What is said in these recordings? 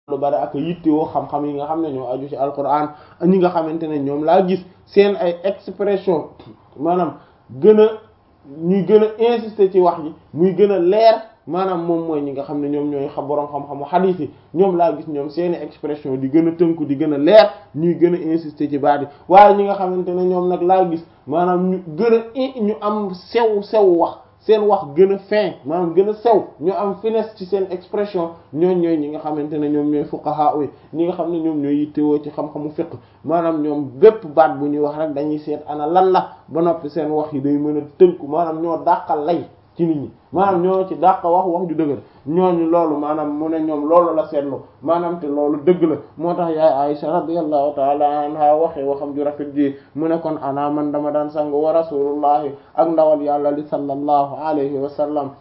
lu bari ak yittewoo xam-xam yi nga xam ne ñoo aju ci alquran ñi nga xamante ne ñoom laa gis seen ay expression maanaam gën a ñuy gën a insister ci wax ji muy gën a leer maanaam moom mooy ñi nga xam ne ñoom ñooy xam boroom xam-xamu xadiis yi ñoom laa gis ñoom seeni expression di gën a tënku di gën a leer ñuy gën a insister ci baat yi waaye ñi nga xamante ne ñoom nag laa gis maanaam ñu gën a ñu am sew sew wax seen wax gën a fin maanaam gën a sew ñu am finesse ci seen expression ñooñ ñooy ñi nga xamante ne ñoom ñooy fuqaha yi ñi nga xam ne ñoom ñooy yittewoo ci xam-xamu fiqh maanaam ñoom bépp baat bu ñuy wax rek dañuy seet ana lan la ba noppi seen wax yi day mën a tënku maanaam ñoo dàqal lay ci nit ñi maanaam ñoo ci dàq wax wax ju dëgg ñooñu loolu maanaam mu ne ñoom loolu la seetlu maanaam te loolu dëgg la moo tax yaay Aisha radiyallahu ta'ala anha waxee waxam ju rafet ji mu ne kon ana man dama daan sang wa rasulullahi ak ndawal yàlla li sallallahu alayhi wa sallam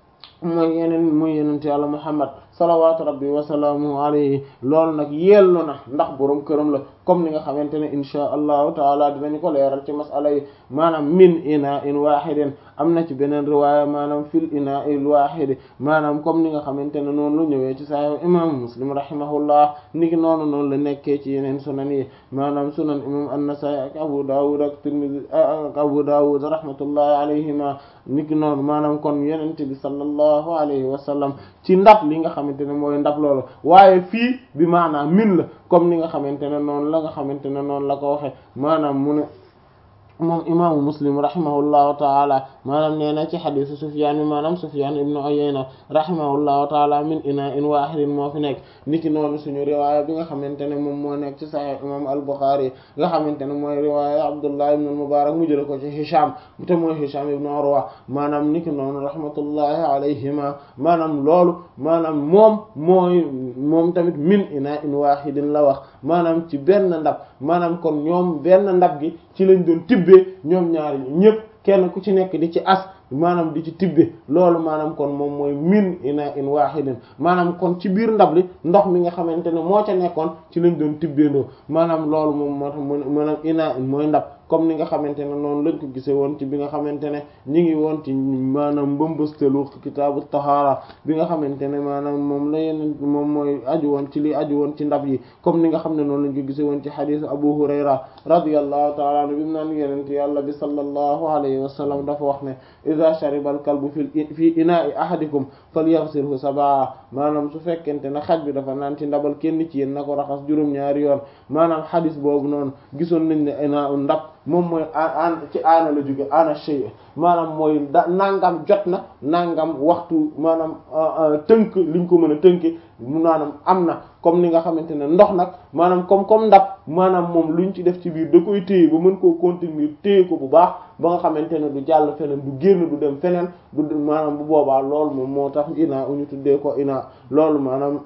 mooy yeneen muy yenent yàlla Muhammad salawaatu rabbi wa salaamu alayhi loolu nag yellu na ndax boroom këram la comme ni nga xamante ne insha allahu taala dinañu ko leeral ci masala yi maanaam min ina in wahidin am na ci beneen riwaaya maanaam fil ina il wahidi maanaam comme ni nga xamante ne noonu lu ñëwee ci sahih imam muslim rahimahullah niki noonu noonu la nekkee ci yeneen sunan yi maanaam sunan imam an-Nasa'i ak Abu Dawud ak Tirmidhi ak Abu Dawud rahmatullahi alayhima niki noonu maanaam kon yenente bi sallallahu alayhi wa sallam ci ndab li nga xamante ne mooy ndab loolu waaye fii bi maanaam min la comme ni nga xamante ne noonu la nga xamante ne noonu la ko waxe maanaam mu ne moom imaamu muslim rahimahullahu taala maanaam nee na ci xadisu sufyaan bi maanaam sufyaan ibnu uyayna rahimahullahu taala min ina in wahidin moo fi nekk niki noonu suñu riwaaya bi nga xamante ne moom moo nekk ci sahih imam al-Bukhari nga xamante ne mooy riwaaya abdullah ibnu al-Mubarak mu jële ko ci hisham te mooy hisham ibnu urwa maanaam niki noonu rahmatullahi alayhima maanaam loolu maanaam moom mooy moom tamit min ina in wahidin la wax maanaam ci benn ndab maanaam kon ñoom benn ndab gi ci lañ doon tibbee ñoom ñaari ñëpp kenn ku ci nekk di ci as maanaam di ci tibbe loolu maanaam kon moom mooy min ina in wahidin maanaam kon ci biir ndab li ndox mi nga xamante ne moo ca nekkoon ci lañ doon tibbeendoo maanaam loolu moom moo tax maanaam ina in mooy ndab comme ni nga xamante ne noonu lañ ko gisee woon ci bi nga xamante ne ñi ngi woon ci maanaam mbëmbëstalu kitaabu tahaara bi nga xamante ne maanaam moom la yeneen moom mooy aju woon ci li aju woon ci ndab yi comme ni nga xam ne noonu lañ ko gisee woon ci xadiis Abu Hurayra radiyallahu ta'ala anhu bi mu naan yenente yàlla bi sallallahu alayhi wa sallam dafa wax ne iza shariba al kalbu fi fi ina'i ahadikum falyaghsilhu sab'a maanaam su fekkente ne xaj bi dafa naan ci ndabal kenn ci yéen na ko raxas juróom-ñaari yoon maanaam xadiis boobu noonu gisoon nañ ne ina ndab moom mooy an ci aana la jóge ana shay maanaam mooy da nangam jot na nangam waxtu maanaam tënk liñ ko mën a tënke mu naanam am na comme ni nga xamante ne ndox nag maanaam comme comme ndab maanaam moom luñ ci def ci biir da koy téye ba mën koo contenir téye ko bu baax ba nga xamante ne du jàll feneen du génn du dem feneen du maanaam bu boobaa loolu moom moo tax ina uñu tuddee ko ina loolu maanaam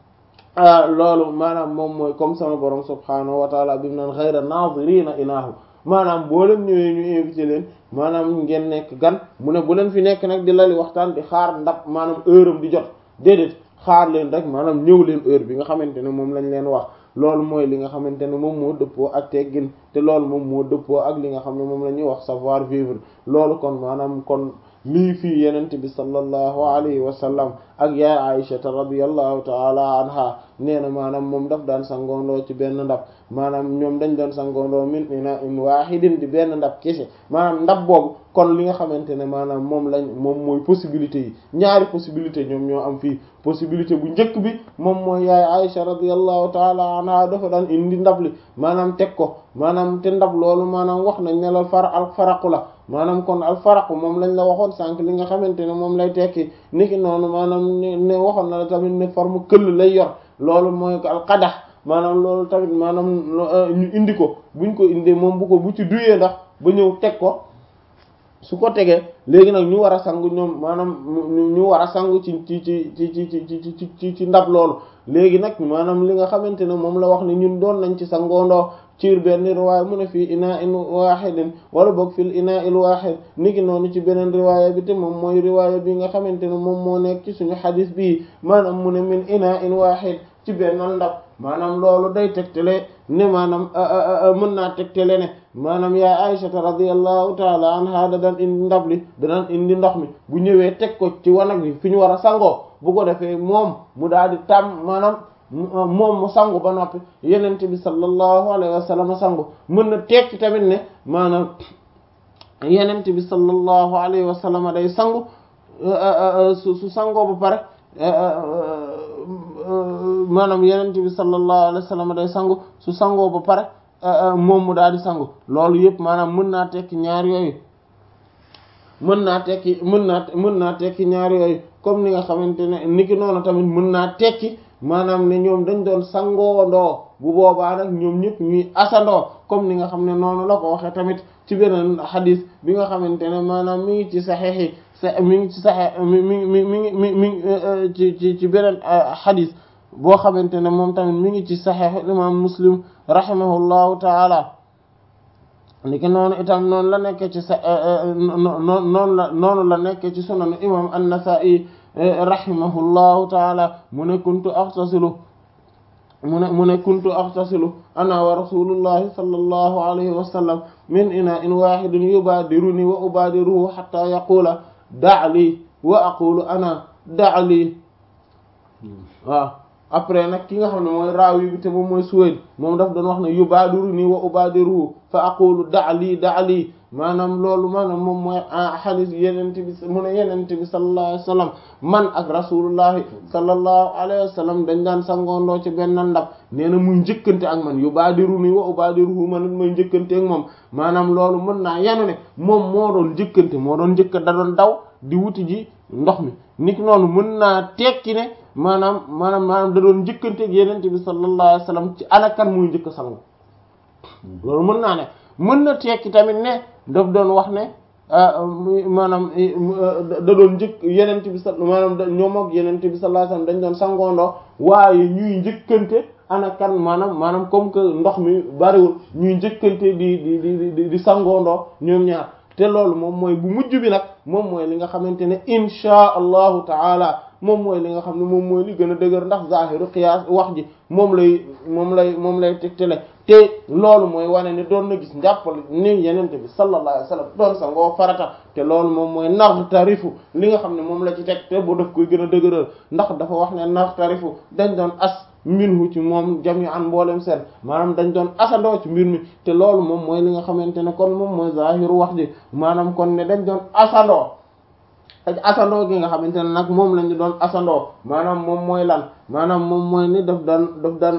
loolu maanaam moom mooy comme sama borom subhaanahu wa taala bi mu naan ghayra naazirina inaahu maanaam boo leen ñëwee ñu invité leen maanaam ngeen nekk gan mu ne bu leen fi nekk nag di lali waxtaan di xaar ndab maanaam heure am di jot déedéet xaar leen rek maanaam ñëw leen heure bi nga xamante ne moom lañ leen wax loolu mooy li nga xamante ne moom moo dëppoo ak teggin te loolu moom moo dëppoo ak li nga xam ne moom la ñuy wax savoir vivre loolu kon maanaam kon lii fii yenente bi sallallahu alayhi wa sallam ak yaay aïshata radiyallahu taala anha nee na maanaam moom daf daan sangoondoo ci benn ndab maanaam ñoom dañ doon sangoondoo min ina in wahidin di benn ndab kese maanaam ndab boobu kon li nga xamante ne maanaam moom lañ moom mooy possibilité yi ñaari possibilité ñoom ñoo am fii possibilité bu njëkk bi moom mooy yaay aïsha radiyallahu taala anha dafa daan indi ndab li maanaam teg ko maanaam te ndab loolu maanaam wax nañ ne la far al faraqu la maanaam kon al faraqu moom lañ la waxoon sànq li nga xamante ne moom lay tekki niki noonu maanaam ne waxoon na la tamit ne forme këll lay yor loolu mooy ko al qadax maanaam loolu tamit maanaam ñu indi ko buñ ko indee moom bu ko bu ci duyee ndax ba ñëw teg ko su ko tegee léegi nag ñu war a sangu ñoom maanaam ñu war a sangu ci ci ci ci ci ci ci ci ndab loolu léegi nag maanaam li nga xamante ne moom la wax ne ñun doon nañ ci sangoondoo ci benn riwaaya mu ne fii ina in wahidin wala boog fil ina il wahid niki noonu ci beneen riwaaya bi te moom mooy riwaaya bi nga xamante ne moom moo nekk ci suñu xadis bii maanaam mu ne min ina in wahid ci benn ndab maanaam loolu day tegtale ne maanaam mën naa tegtale ne maanaam yaa Aysata radiyallahu taala anha da daan indi ndab li da daan indi ndox mi bu ñëwee teg ko ci wanag bi fi ñu war a sangoo bu ko defee moom mu daal di tàmm maanaam moom mu sangu ba noppi yenent bi sallallahu alayhi wa sallam sangu mën na tekki tamit ne maanaam yenent bi sallallahu alayhi wa sallam day sangu su su sangoo ba pare maanaam yenent bi sallallahu alayhi wa sallam day sangu su sangoo ba pare moom mu daal di sangu loolu yëpp maanaam mën naa tekki ñaar yooyu mën naa tekki mën naa mën naa tekki ñaar yooyu comme ni nga xamante ne niki noonu tamit mën naa tekki maanaam ne ñoom dañ doon sangoondoo bu boobaa nag ñoom ñëpp ñuy asandoo comme ni nga xam ne noonu la ko waxee tamit ci beneen xadis bi nga xamante ne maanaam mi ngi ci saxeex yi sa mi ngi ci saxeex mi mi mi mi mi mi ci ci ci beneen xadis boo xamante ne moom tamit mi ngi ci saxeex imam muslim rahimahullahu taala niki noonu itam noonu la nekkee ci sa noonu la noonu la nekkee ci sunanu imam an-Nasa'i rahimahullahu taala mu ne kuntu aghtasilu mu ne mu ne kuntu aghtasilu ana wa rasulullahi sallallahu alayhi wa sallam min ina'in wahidin yubadiruni wa ubadiruhu hatta yaqula da' li wa aqulu ana da' li waaw après nag ki nga xam ne mooy raawi bi te moom mooy Suwayd moom daf doon wax ne yubadiruni wa ubadiruhu fa aqulu da' li da' li maanaam loolu maanaam moom mooy xadis yenente bi mu ne yenente bi sallallahu alayhi wa sallam man ak rasulullahi sallallahu alayhi wa sallam dañ daan sangoondoo ci benn ndab nee na muy njëkkante ak man yu baadiru ni wa ubaadiruhu man it mooy njëkkante ak moom maanaam loolu mën naa yanu ne moom moo doon njëkkante moo doon njëkka da doon daw di wuti ji ndox mi nit noonu mën naa tekki ne maanaam maanaam maanaam da doon njëkkante ak yenente bi sallallahu alayhi wa sallam ci anakan muy njëkk sangu loolu mën naa ne mën na tekki tamit ne daf doon wax ne maanaam da doon njëkk yenente bi sa maanaam ñoom ak yenente bi sallallahu alayhi wasallam dañ doon sangoondoo waaye ñuy njëkkante ana kan maanaam maanaam comme que ndox mi bariwul ñuy njëkkante di di di di di sangoondoo ñoom ñaar te loolu moom mooy bu mujj bi nag moom mooy li nga xamante ne insha allahu taala moom mooy li nga xam ne moom mooy li gën a dëgër ndax zahiru qiyaas wax ji moom lay moom lay moom lay tegtale te loolu mooy wane ne doon na gis njàppal ni yenente bi sallallahu alayhi wasallam doon sa ngoo farata te loolu moom mooy nax tarifu li nga xam ne moom la ci teg te bu daf koy gën a dëgëral ndax dafa wax ne nax tarifu dañ doon as minhu ci moom jami'an mboolem seen maanaam dañ doon asandoo ci mbir mi te loolu moom mooy li nga xamante ne kon moom mooy zahiru wax ji maanaam kon ne dañ doon asandoo ak asandoo gi nga xamante ne nag moom lañu doon asandoo maanaam moom mooy lan maanaam moom mooy ni daf daan daf daan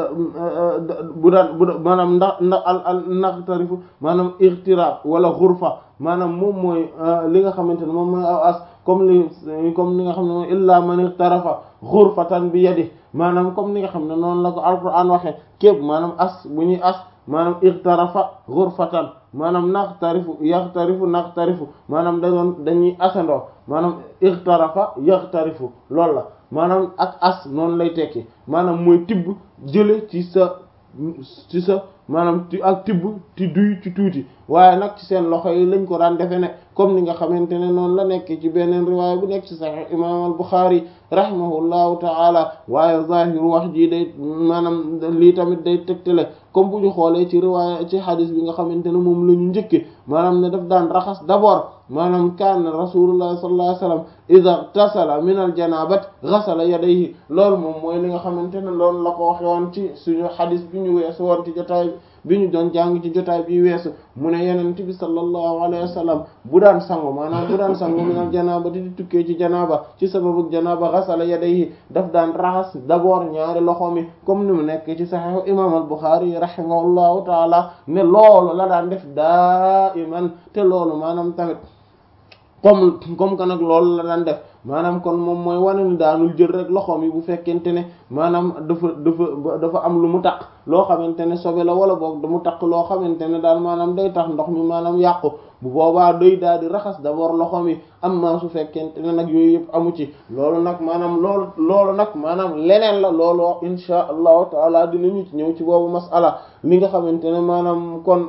bu daan bu maanaam ndax ndax al al ndax tarifu maanaam irtirab wala xurfa maanaam moom mooy li nga xamante ne moom mooy aw as comme li comme li nga xam ne moom illa man iqtarafa xurfatan bi yadi maanaam comme ni nga xam ne noonu la ko alquran waxee képp maanaam as bu ñuy as maanaam iqtarafa xurfatan maanaam naqtarifu yaxtarifu naqtarifu maanaam da doon dañuy asandoo maanaam iqtarafa yaxtarifu loolu la maanaam ak as noonu lay tekki maanaam mooy tibb jële ci sa ci sa maanaam ci ak tibb ci duy ci tuuti waaye nag ci seen loxo yi lañ ko daan defe ne comme ni nga xamante ne noonu la nekk ci beneen riwaaya bu nekk ci sahih imam al Bukhari rahimahullahu ta'ala waaye zahiru wax ji day maanaam lii tamit day tegtale comme bu ñu xoolee ci riwaaya ci hadis bi nga xamante ne moom la ñu njëkke maanaam ne daf daan raxas d'abord maanaam kaana rasulullah sallallahu alayhi wasallam idha tasala min al janabat ghasala yadayhi loolu moom mooy li nga xamante ne loolu la ko waxe woon ci suñu hadis bi ñu weesu woon ci jotaay bi ñu doon jàng ci jotaay bi weesu mu ne yenent bi sallallahu alayhi wasallam bu daan sangu maanaam bu daan sangu min al janaba di tukkee ci janaba ci sababu janaba ghasala yadayhi daf daan raxas d'abord ñaari loxo mi comme ni mu nekk ci sahih imam al Bukhari rahimahullahu taala ne loolu la daan def daa iman te loolu maanaam tamit comme comme que nag loolu la daan def maanaam kon moom mooy wane ni daanul jël rek loxoom yi bu fekkente ne maanaam dafa dafa dafa am lu mu taq loo xamante ne sobe la wala boog mu taq loo xamante ne daal maanaam day tax ndox mi maanaam yàqu bu boobaa day daal di raxas d'abord loxoom yi am na su fekkente ne nag yooyu yëpp amu ci loolu nag maanaam loolu loolu nag maanaam leneen la loolu insha allahu taala dinañu ci ñëw ci boobu masala li nga xamante ne maanaam kon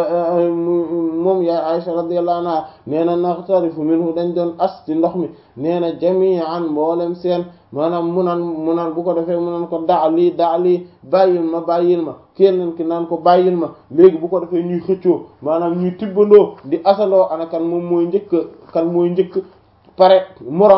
moom yaay Aisha radiyallahu anha nee na naxtarifu minhu dañ doon as ci ndox mi nee na jami'an mboolem seen maanaam mu naan mu naan bu ko defee mu naan ko daa lii daa lii bàyyil ma bàyyil ma kenn ki naan ko bàyyil ma léegi bu ko defee ñuy xëccoo maanaam ñuy tibbandoo di asaloo ana kan moom mooy njëkk kan mooy njëkk pare morom mi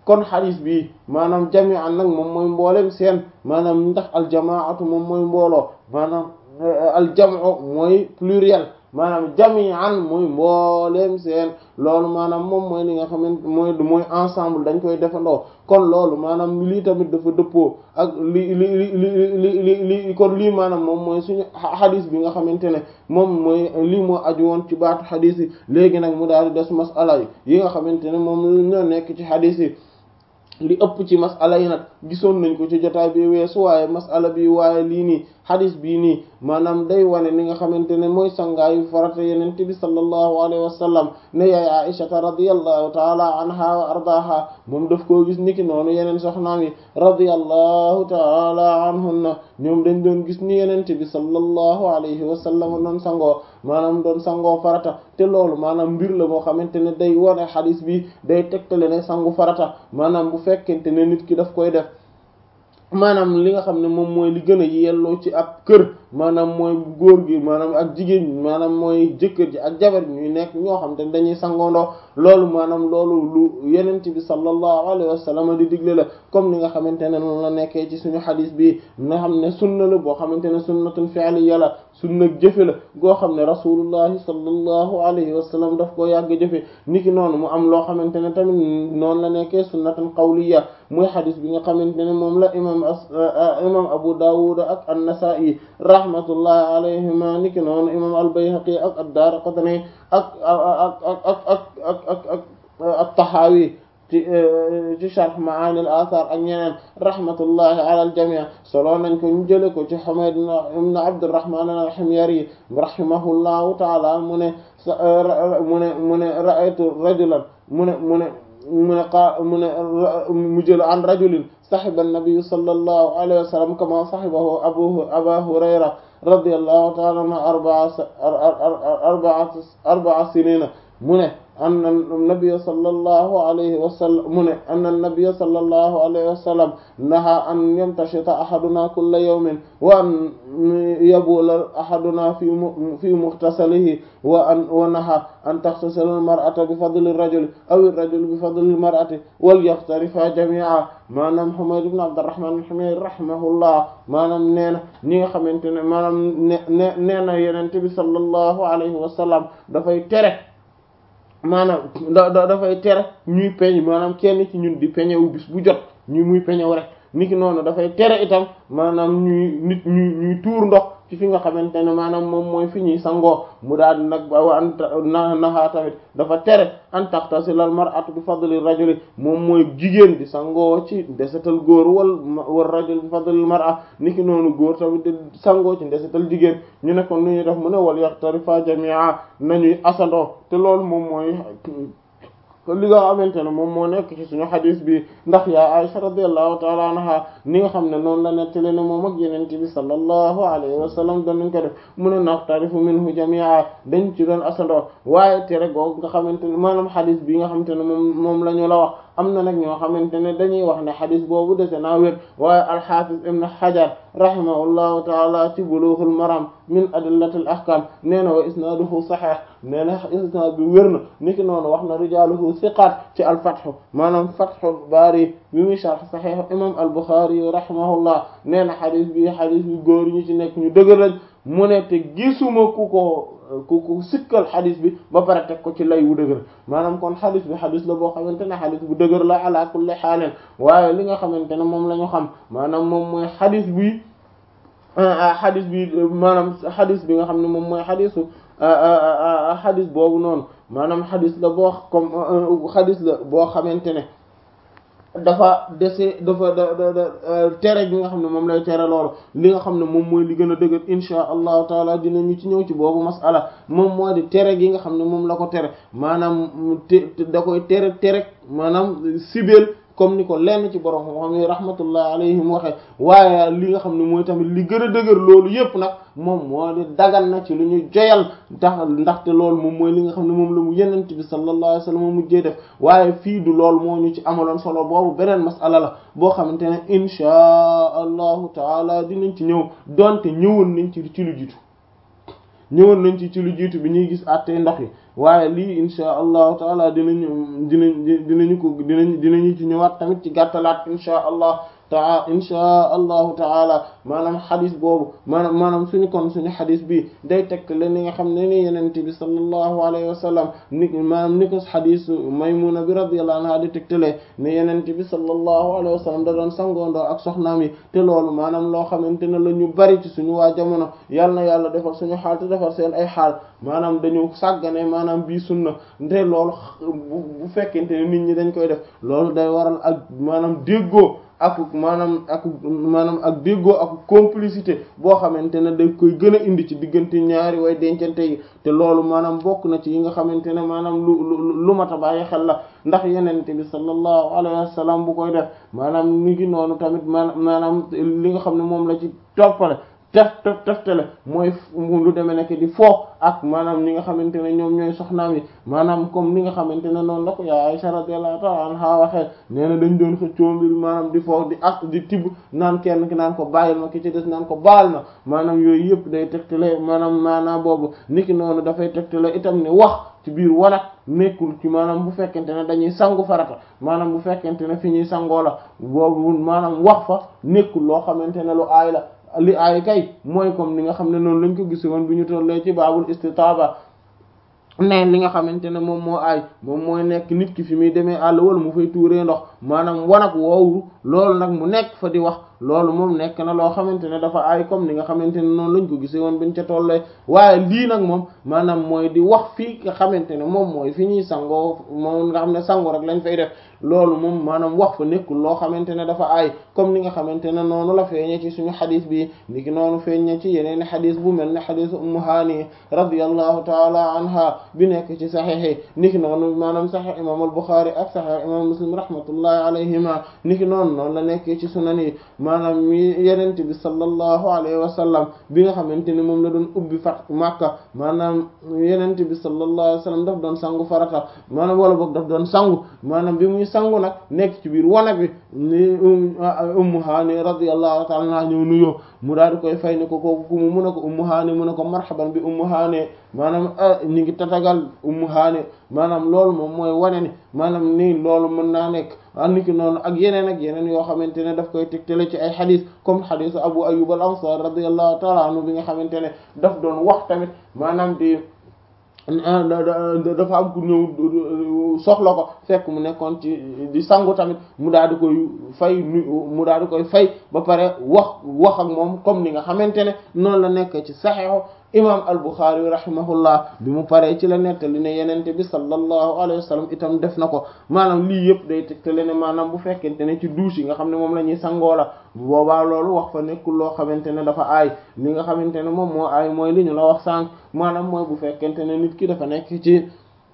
kon xadis bi maanaam jami'an nag moom mooy mboolem seen maanaam ndax aljamaatu moom mooy mbooloo maanaam aljamu mooy pluriel maanaam jami'an mooy mbooleem seen loolu maanaam moom mooy li nga xamante mooy mooy ensemble dañ koy defandoo kon loolu maanaam lii tamit dafa dëppoo ak li li li li li li kon lii maanaam moom mooy suñu xadis bi nga xamante ne moom mooy lii moo aju woon ci baatu xadis yi léegi nag mu daal di des masala yi yi nga xamante ne moom ñoo nekk ci xadis yi li ëpp ci masala yi nag gisoon nañ ko ci jotaay bi weesu waaye masala bi waaye lii nii xadis bii nii maanaam day wane ni nga xamante ne mooy sangaayu farata yeneen bi sallallahu alayhi wa sallam ne yaay aishata radiyallahu taala anha wa ardaha moom daf koo gis niki noonu yeneen soxnaam yi radiyallahu taala anhunna ñoom dañ doon gis ni yeneen bi sallallahu alayhi wa sallam doon sangoo maanaam doon sangoo farata te loolu maanaam mbir la moo xamante ne day wane xadis bi day tegtale ne sangu farata maanaam bu fekkente ne nit ki daf koy def maanaam li nga xam ne moom mooy li gën a yelloo ci ab kër maanaam mooy góor gi maanaam ak jigéen ñi maanaam mooy jëkkër ji ak jabar ñuy nekk ñoo xam te dañuy sangoondoo loolu maanaam loolu lu yenent bi sallallahu alayhi wa sallam di digle la comme ni nga xamante ne noonu la nekkee ci suñu xadis bi nga xam ne sunna la boo xamante ne sunnatun fi'liya la sunna jëfe la goo xam ne rasulullahi sallallahu alayhi wa sallam daf koo yàgg jëfe niki noonu mu am loo xamante ne tamit noonu la nekkee sunnatan qawliya muy xadis bi nga xamante ne moom la imam imam Abu Dawud ak an-Nasa'i rahmatullahi alayhima niki noonu imam al-Bayhaqi ak ad-Daraqutni ak ak ak ak ak ak ak ak at-Tahawi ci ci sharh ma'ani al-athar ak ñeneen rahmatullahi ala al-jami' solo nañ ko ñu jële ko ci Humayd ibn Abdurrahman al-Himyari rahimahullahu ta'ala mu ne mu ne mu ne ra'aytu rajulan mu ne mu ne mu ne qa mu ne mu jël an rajulin sahiba an-nabiy sallallahu alayhi wa sallam kama sahibahu abu aba hurayra radiyallahu ta'ala anhu arba'a arba'a arba'a sinina mu ne anna an-nabiy sallallahu alayhi wa sallam mu ne anna an-nabiy sallallahu alayhi wa sallam naha an yamtashita ahaduna kulla yawmin wa an yabula ahaduna fi fi mughtasalihi wa an wa naha an taghtasila al-mar'ata bi fadli ar-rajuli aw ar-rajulu bi fadli al-mar'ati wal yaxtarifa jami'a maanaam Humayd ibn Abdurrahman al-Himyari rahimahullah maanaam nee na ñi nga xamante ne maanaam ne ne nee na Yonent bi sallallahu alayhi wa sallam dafay tere maanaam da dafay tere ñuy peñ maanaam kenn ci ñun di peñewu bis bu jot ñu muy peñew rek niki noonu dafay tere itam maanaam ñuy nit ñuy ñuy tuur ndox ci fi nga xamante ne maanaam moom mooy fi ñuy sangoo mu daal di nag wa an na naxaa tamit dafa tere an taxtasilal mar'atu bi fadli rajuli moom mooy jigéen di sangoo ci ndesetal góor wal wal rajul bi fadlil mar'a niki noonu góor tamit di sangoo ci ndesetal jigéen ñu ne kon nu ñuy def mu ne wal yaxtarifa jami'a nañuy asandoo te loolu moom mooy li nga xamante ne moom moo nekk ci suñu xadis bi ndax yaa Aisha radiyallahu ta'ala anha ni nga xam ne noonu la nettali ne moom ak yeneen bi sallallahu alayhi wa sallam doon nañ ko def mu ne naqtarifu minhu jami'a dañ ci doon asandoo waaye tere googu nga xamante ne maanaam xadis bi nga xamante ne moom moom la ñu la wax am na nag ñoo xamante ne dañuy wax ne xadis boobu dese naa wér waaye alxaafis ibn Hajar rahimahullahu taala ci bulughul maram min adillatil ahkam nee na wa isnaaduhu sahih nee na isnaad bi wér na niki noonu wax na rijaaluhu siqaat ci alfathu maanaam fathul baari bi muy sharh sahih imam al-Bukhari rahimahullah nee na xadis bi xadis bi góor ñu ci nekk ñu dëgër lañ mu ne te gisuma ku ko ku ku sikkal xadis bi ba pare teg ko ci lay wu dëgër maanaam kon xadis bi xadis la boo xamante ne xadis bu dëgër la ala kulli xaalin waaye li nga xamante ne moom la ñu xam maanaam moom mooy xadis bi xadis bi maanaam xadis bi nga xam ne moom mooy xadisu xadis boobu noonu maanaam xadis la boo comme xadis la boo xamante ne dafa dese dafa da da tere gi nga xam ne moom lay tere loolu li nga xam ne moom mooy li gën a dëgër insha allahu taala dinañu ci ñëw ci boobu masala moom moo di tere gi nga xam ne moom la ko tere maanaam te da koy tere tere maanaam sibeel comme ni ko lenn ci borom xam ne rahmatullah alayhim waxe waaye li nga xam ne mooy tamit li gën a dëgër loolu yépp nag moom moo di dagan na ci lu ñu joyal ndax ndaxte loolu moom mooy li nga xam ne moom la mu yenent bi sallallahu alayhi wasallam mujjee def waaye fii du loolu moo ñu ci amaloon solo boobu beneen masala la boo xamante ne inchaa allahu taala dinañ ci ñëw donte ñëwoon nañ ci ci lu jiitu ñëwoon nañ ci ci lu jiitu bi ñuy gis àttee ndox yi waaye lii insha allahu taala dinañu dinañ dinañu ko dinañ dinañu ci ñëwaat tamit ci gàttalaat insha allah taa insha allahu taala maanaam xadis boobu maanaam maanaam suñu kon suñu xadis bi day tekk leen ni nga xam ne ni yenente bi sallallahu alayhi wa sallam ni maanaam ni ko xadis maymuna bi radiyallahu anha di tegtalee ne yenente bi sallallahu alayhi wa sallam da doon sangoondoo ak soxnaam yi te loolu maanaam loo xamante ne la ñu bari ci suñu waa jamono yal na yàlla defal suñu xaal te defal seen ay xaal maanaam dañu sàggane maanaam bii sunna te loolu bu fekkente ne nit ñi dañ koy def loolu day waral ak maanaam déggoo ak maanaam ak maanaam ak déggoo ak complicité boo xamante ne dañ koy gën a indi ci diggante ñaari way dencante yi te loolu maanaam bokk na ci yi nga xamante ne maanaam lu lu mat a bàyyi xel la ndax yenente bi sallallahu alayhi wa sallam bu koy def maanaam mi ngi noonu tamit maanaam maanaam li nga xam ne moom la ci toppale tef tef teftale mooy lu demee nekk di foo ak maanaam ñi nga xamante ne ñoom ñooy soxnaam yi maanaam comme li nga xamante ne noonu la ko yaa Aisha radiyallahu ta'ala anha waxee nee na dañ doon xëccoo mbir maanaam di foo di ak di tibb naan kenn ki naan ko bàyyil ma ki ci des naan ko baal ma maanaam yooyu yëpp day tegtale maanaam maanaam boobu niki noonu dafay tegtale itam ne wax ci biir wanag nekkul ci maanaam bu fekkente ne dañuy sangu farata maanaam bu fekkente ne fi ñuy sangoo la boobu maanaam wax fa nekkul loo xamante ne lu aay la li aay kay mooy comme ni nga xam ne noonu lañ ko gis woon bi ñu tollee ci baabul istitaaba ne li nga xamante ne moom moo aay moom mooy nekk nit ki fi muy demee àll wala mu fay tuuree ndox maanaam wanag woowu loolu nag mu nekk fa di wax loolu moom nekk na loo xamante ne dafa aay comme ni nga xamante ne noonu lañ ko gisee woon biñ ca tollee waaye lii nag moom maanaam mooy di wax fii nga xamante ne moom mooy fi ñuy sangoo moom nga xam ne sango rek lañ fay def loolu moom maanaam wax fa nekkul loo xamante ne dafa aay comme ni nga xamante ne noonu la feeñee ci suñu xadis bi niki noonu feeñee ci yeneen xadis bu mel ne xadisu ummu haani radiyallahu taala anha bi nekk ci saxiix niki noonu maanaam saxiix imam al-Bukhari ak saxiix imam Muslim rahmatullahi alayhima niki noonu noonu la nekkee ci sunan yi maanaam yenent bi sallallahu alayhi wa sallam bi nga xamante ne moom la doon ubbi fat Makka maanaam yenent bi sallallahu alayhi wa sallam daf doon sangu farata maanaam wala boog daf doon sangu maanaam bi muy sangu nag nekk ci biir wanag bi ni Ummu Haani radiyallahu ta'ala anha ñëw nuyoo mu daal di koy fay ni ko kooku ku mu mun a ko Ummu Haani mun a ko marhaban bi Ummu Haani maanaam ñi ngi tatagal Ummu Haani maanaam loolu moom mooy wane ni maanaam nii loolu mën naa nekk anniki noonu ak yeneen ak yeneen yoo xamante ne daf koy tegtale ci ay xadis comme xadisu Abu Ayyub al-Ansari radiyallahu ta'ala anhu bi nga xamante ne daf doon wax tamit maanaam di dafa am ku ñëw soxla ko fekk mu nekkoon ci di sangu tamit mu daal di koy fay mu daal di koy fay ba pare wax wax ak moom comme ni nga xamante ne noonu la nekk ci saxiixu imam al-Bukhari rahimahullah bi mu paree ci la nettali ne yenente bi sallallahu alayhi wa sallam itam def na ko maanaam lii yëpp day tegtale ne maanaam bu fekkente ne ci douche yi nga xam ne moom la ñuy sangoo la boobaa loolu wax fa nekkul loo xamante ne dafa aay li nga xamante ne moom moo aay mooy li ñu la wax sànq maanaam mooy bu fekkente ne nit ki dafa nekk ci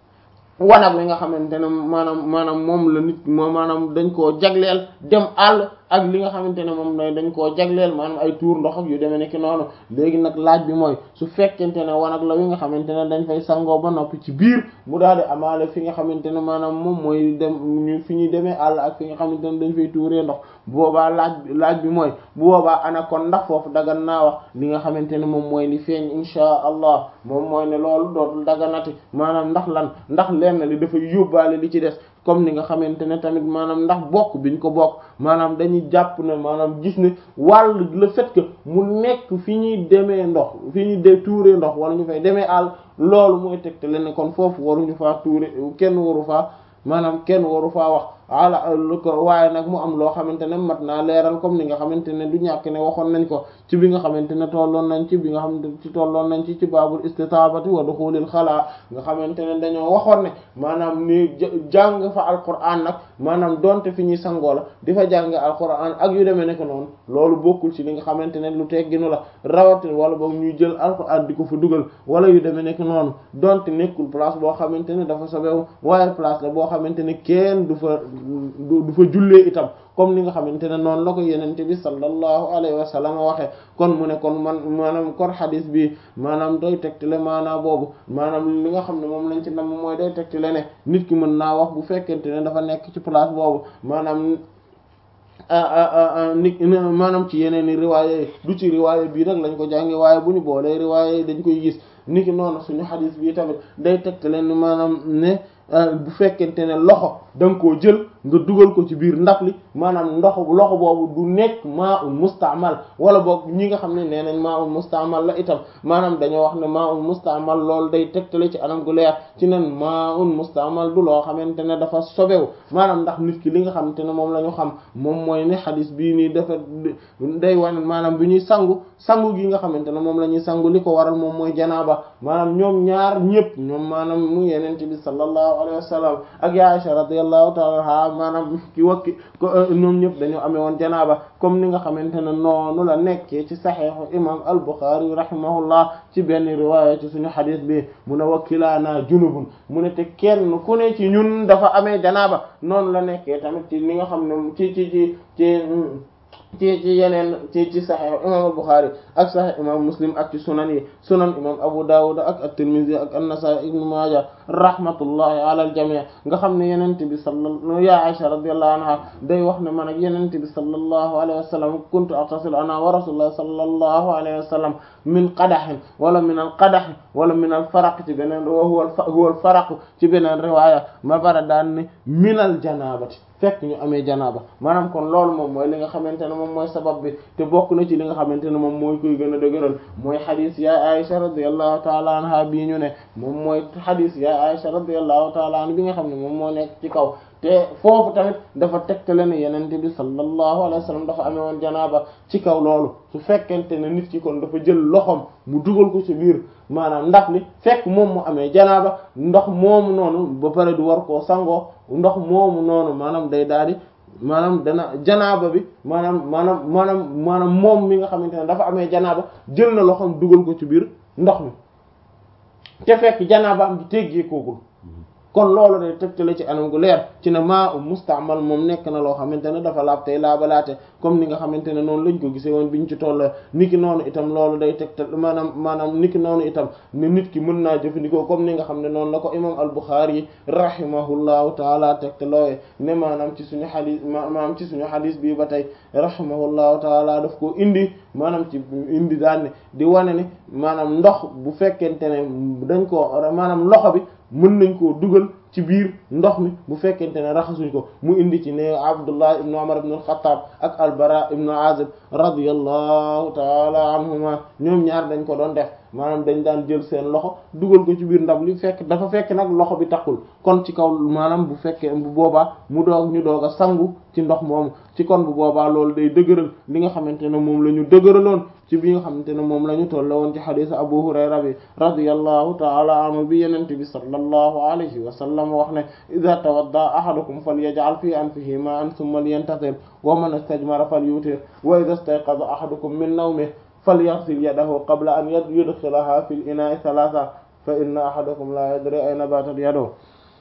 wanag wi nga xamante ne maanaam maanaam moom la nit moo maanaam dañ koo jagleel dem àll ak li nga xamante ne moom lay dañ koo jagleel maanaam ay tuur ndox ak yu demee nekk noonu léegi nag laaj bi mooy su fekkente ne wanag la wi nga xamante ne dañ fay sangoo ba noppi ci biir mu daal di amaale fi nga xamante ne maanaam moom mooy dem ñu fi ñuy demee àll ak fi nga xamante ne dañ fay tuuree ndox bu boobaa laaj laaj bi mooy bu boobaa ana kon ndax foofu dagan naa wax li nga xamante ne moom mooy li feeñ insha allah moom mooy ne loolu dootul daganati maanaam ndax lan ndax lenn li dafay yóbbaale li ci des comme ni nga xamante ne tamit maanaam ndax bokk biñ ko bokk maanaam dañuy jàpp ne maanaam gis ne wàll le fait que mu nekk fi ñuy demee ndox fi ñuy de tuuree ndox wala ñu fay demee àll loolu mooy tegtale ne kon foofu waruñu faa tuure kenn waru faa maanaam kenn waru faa wax ala lu ko waaye nag mu am loo xamante ne mat naa leeral comme ni nga xamante ne du ñàkk ne waxoon nañ ko ci bi nga xamante ne tolloon nañ ci bi nga xamante ci tolloon nañ ci ci baabul istitaabati wa duxulil xalaa nga xamante ne dañoo waxoon ne maanaam ni jàng fa alquran nag maanaam donte fi ñuy sangoo la di fa jàng alquran ak yu demee nekk noonu loolu bokkul ci li nga xamante ne lu tegginu la rawatina wala boog ñuy jël alquran di ko fa dugal wala yu demee nekk noonu donte nekkul place boo xamante ne dafa sobewu waaye place la boo xamante ne kenn du fa du fa jullee itam comme ni nga xamante ne noonu la ko yenente bi sallallahu alayhi wa sallam waxe kon mu ne kon man maanaam kon xadis bi maanaam doy tegtale maanaa boobu maanaam li nga xam ne moom lañ ci nam mooy doy tegtale ne nit ki mën naa wax bu fekkente ne dafa nekk ci place boobu maanaam ni maanaam ci yeneen i riwaaya yi du ci riwaaya bii nag lañ ko jànge waaye bu ñu boolee riwaaya yi dañ koy gis niki noonu suñu xadis bi tamit day tegte leen ni maanaam ne bu fekkente ne loxo da nga koo jël nga dugal ko ci biir ndab li maanaam ndox loxo boobu du nekk maa ul mustaamal wala boog ñi nga xam ne nee nañ maa ul mustaamal la itam maanaam dañoo wax ne maa ul mustaamal loolu day tegtale ci anam gu leer ci nen maa ul mustaamal du loo xamante ne dafa sobewu maanaam ndax nit ki li nga xamante ne moom la ñu xam moom mooy ne xadis bii nii dafa day wane maanaam bi ñuy sangu sangu gi nga xamante ne moom la ñuy sangu li ko waral moom mooy janaaba maanaam ñoom ñaar ñëpp ñoom maanaam mu yenente bi sallallahu alayhi wa sallam ak ya Aisha radiyallahu ta'ala anha maanaam ki wakki ñoom ñëpp dañoo amee woon janaaba comme ni nga xamante ne noonu la nekkee ci saxiixu imam al-Bukhari rahimahullah ci benn riwaaya ci suñu xadis bi mu ne wakkilaana junubun mu ne te kenn ku ne ci ñun dafa amee janaaba noonu la nekkee tamit ci li nga xam ne ci ci ci ci ci ci yeneen ci ci saxiix imam al-Bukhari ak saxiix imam Muslim ak ci sunan yi sunan imam Abu Dawud ak at-Tirmidhi ak an-Nasa'i ibn Majah rahmatullahi ala al-jami' nga xam ne yenente bi sallallahu ya Aisha radiyallahu anha day wax ne man ak yenente bi sallallahu alayhi wa sallam kuntu aghtasilu ana wa rasulullah sallallahu alayhi wa sallam min qadahin wala min al-qadah wala min al-faraq ci beneen wa huwa huwa al-faraq ci beneen riwaaya ma bara daan ne min al-janabati fekk ñu amee janaaba maanaam kon loolu moom mooy li nga xamante ne moom mooy sabab bi te bokk na ci li nga xamante ne moom mooy koy gën a dëgëral mooy xadis ya Aisha radiyallahu taala anha bii ñu ne moom mooy xadis ya Aisha radiyallahu taala anha bi nga xam ne moom moo nekk ci kaw te foofu tamit dafa tegtale ne yenente bi sallallahu alayhi wa sallam dafa amee woon janaaba ci kaw loolu su fekkente ne nit ki kon dafa jël loxom mu dugal ko ci biir maanaam ndax li fekk moom mu amee janaaba ndox moomu noonu ba pare du war koo sangoo ndox moomu noonu maanaam day daal di maanaam dana janaaba bi maanaam maanaam maanaam maanaam moom mi nga xamante ne dafa amee janaaba jël na loxom dugal ko ci biir ndox mi te fekk janaaba am di teggee koogul kon loolu day tegtale ci anam gu leer ci ne maa u mustaamal moom nekk na loo xamante ne dafa laab tey laabalaate comme ni nga xamante ne noonu lañ ko gisee woon biñ ci toll niki noonu itam loolu day tegtal maanaam maanaam niki noonu itam ne nit ki mën naa jëfandikoo comme ni nga xam ne noonu la ko imam al-Bukhari rahimahullahu taala tegtaloowe ne maanaam ci suñu xadis maanaam ci suñu xadis bii ba tey rahimahullahu taala daf koo indi maanaam ci indi daan ne di wane ne maanaam ndox bu fekkente ne dañ ko maanaam loxo bi mën nañ koo dugal ci biir ndox mi bu fekkente ne raxasuñ ko mu indi ci ne Abdullah ibn Umar ibn al-Khattab ak al-Bara ibn Azib radiyallahu taala anhuma ñoom ñaar dañ ko doon def maanaam dañ daan jël seen loxo dugal ko ci biir ndab li fekk dafa fekk nag loxo bi taxul kon ci kaw maanaam bu fekkee bu boobaa mu doog ñu doog a sangu ci ndox moomu ci kon bu boobaa loolu day dëgëral li nga xamante ne moom la ñu dëgëraloon ci bi nga xamante ne moom la ñu toll woon ci xadiis Abu Hurayra bi radiyallahu ta'ala anhu bi yenente bi sallallahu alayhi wa sallam wax ne idha tawadda ahadukum falyaj'al fi anfihi ma'an thumma liyantathir wa man istajmara falyutir wa idha istayqadha ahadukum min nawmihi falyaghsil yadahu qabla an yudkhilaha fil ina'i thalatha fa inna ahadakum la yadri ayna batat yaduhu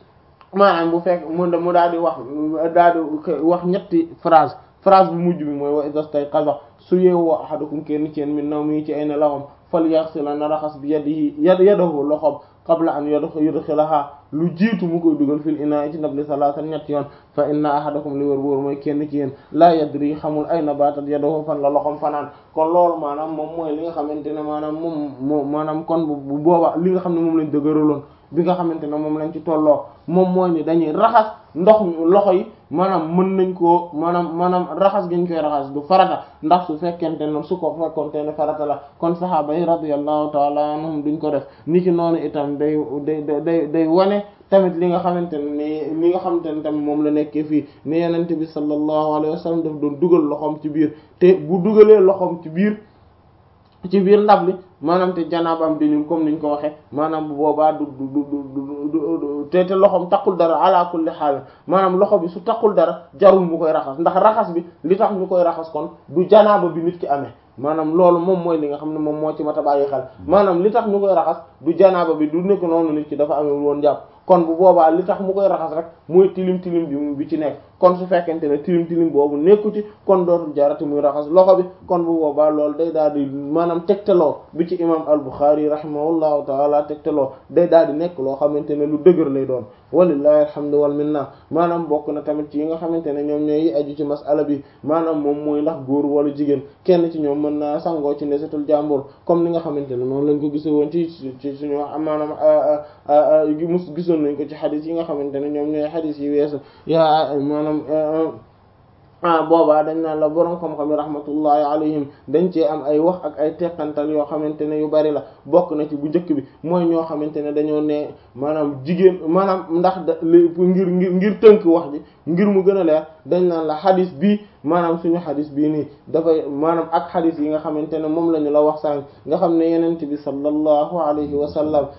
maanaam bu fekk mu mu daal di wax daal di wax ñetti phrase phrase bu mujj bi mooy wa idha istayqadha su yeewoo ahadukum kenn ci yéen min nawmi ci ay nelawam falyaghsila na raxas bi yadihi yadahu loxoom qabla an yudkhilaha lu jiitu mu koy dugal fil inaa ci ndab li salaatan ñetti yoon fa inna ahadakum li wër wóor mooy kenn ci yéen laa yadri xamul ay na baatat yadahu fan la loxom fanaan kon loolu maanaam moom mooy li nga xamante ne maanaam moom moom maanaam kon bu booba li nga xam ne moom lañ dëgëraloon bi nga xamante ne moom lañ ci tolloo moom mooy ni dañuy raxas ndox mi loxo yi maanaam mën nañ koo maanaam maanaam raxas gi ñu koy raxas du farata ndax su fekkente ne su ko fekkonte ne farata la kon saxaaba yi radiyallahu taala anhum duñ ko def ni ki noonu itam day day day day wane tamit li nga xamante ne li nga xamante ne tamit moom la nekkee fii ne yenente bi sallallahu alayhi wa sallam daf doon dugal loxoom ci biir te bu dugalee loxoom ci biir ci biir ndab li maanaam te janaabam di comme niñ ko waxee maanaam bu boobaa du du du du te te loxoom taqul dara ala kulli xaal maanaam loxo bi su taqul dara jarul mu koy raxas ndax raxas bi li tax ñu koy raxas kon du janaaba bi nit ki amee maanaam loolu moom mooy li nga xam ne moom moo ci mat a bàyyi xel maanaam li tax ñu koy raxas du janaaba bi du nekk noonu nit ki dafa amee woon jàpp kon bu boobaa li tax mu koy raxas rek mooy tilim tilim bi bi ci nekk kon su fekkente ne tilim tilim boobu nekku ci kon dootul jarati muy raxas loxo bi kon bu boobaa loolu day daal di maanaam tegtaloo bi ci imam al-Bukhari rahimahullahu taala tegtaloo day daal di nekk loo xamante ne lu dëgër lay doon walillahi alhamdu wal minna maanaam bokk na tamit ci yi nga xamante ne ñoom ñooy aju ci masala bi maanaam moom mooy ndax góor wala jigéen kenn ci ñoom mën naa sangoo ci ndesetul jàmbur comme ni nga xamante ne noonu lañ ko gise woon ci ci suñu maanaam mus gisoon nañ ko ci xadis yi nga xamante ne ñoom ñooy xadis yi weesu yaa maanaam ah boobaa dañ naan la borom xam-xam yi rahmatullahi alayhim dañ cee am ay wax ak ay teqantal yoo xamante ne yu bari la bokk na ci bu njëkk bi mooy ñoo xamante ne dañoo ne maanaam jigéen maanaam ndax da ngir ngir ngir tënk wax ji ngir mu gën a leer dañ naan la xadis bii maanaam suñu xadis bii nii dafay maanaam ak xadis yi nga xamante ne moom la ñu la wax sànq nga xam ne yenent bi sallallahu alayhi wa sallam